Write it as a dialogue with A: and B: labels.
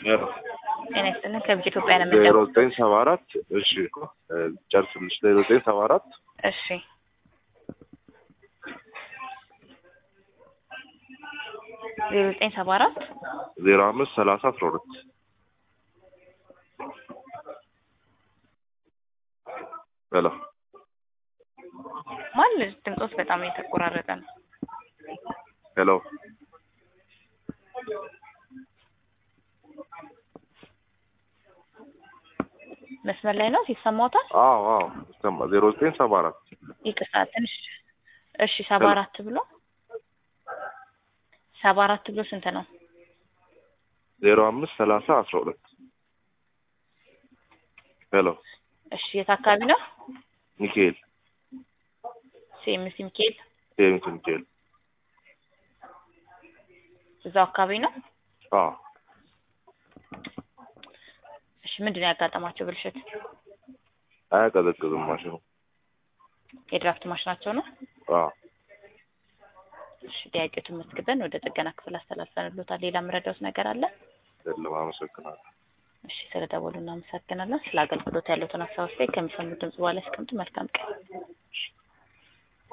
A: ጤና ይስጥልን ከብጅ ኢትዮጵያ ነው
B: ዜሮ
A: የምንደውለው።
B: ዘጠኝ ሰባ አራት እሺ ጨርስልሽ ዜሮ ዘጠኝ ሰባ አራት
A: እሺ ዜሮ ዘጠኝ ሰባ አራት
B: ዜሮ አምስት ሰላሳ አስራ ሁለት ሄሎ
A: ማን ድምፆስ በጣም የተቆራረጠ ነው።
B: ሄሎ
A: መስመር ላይ ነው ይሰማዎታል?
B: አዎ አዎ ይሰማ ዜሮ ዘጠኝ ሰባ አራት
A: ይቅርታ ትንሽ እሺ ሰባ አራት ብሎ ሰባ አራት ብሎ ስንት ነው?
B: ዜሮ አምስት ሰላሳ አስራ ሁለት ሄሎ
A: እሺ የት አካባቢ ነው?
B: ሚካኤል
A: ሴምሲ ሚካኤል
B: ሴሚት ሚካኤል
A: እዛው አካባቢ ነው።
B: አዎ
A: እሺ ምንድን ነው ያጋጠማቸው ብልሽት?
B: አያቀዘቅዝም ማሽኑ
A: የድራፍት ማሽናቸው ነው።
B: አዎ
A: እሺ ጥያቄዎትን መዝግበን ወደ ጥገና ክፍል አስተላልፈንሎታል። ሌላ የምረዳውት ነገር አለ?
B: የለም አመሰግናለሁ
A: እሺ ስለደወሉ እናመሰግናለን። ስለ አገልግሎት ያለውን ሀሳብ አስተያየት ከሚሰሙ ድምጽ በኋላ ያስቀምጡ። መልካም ቀን።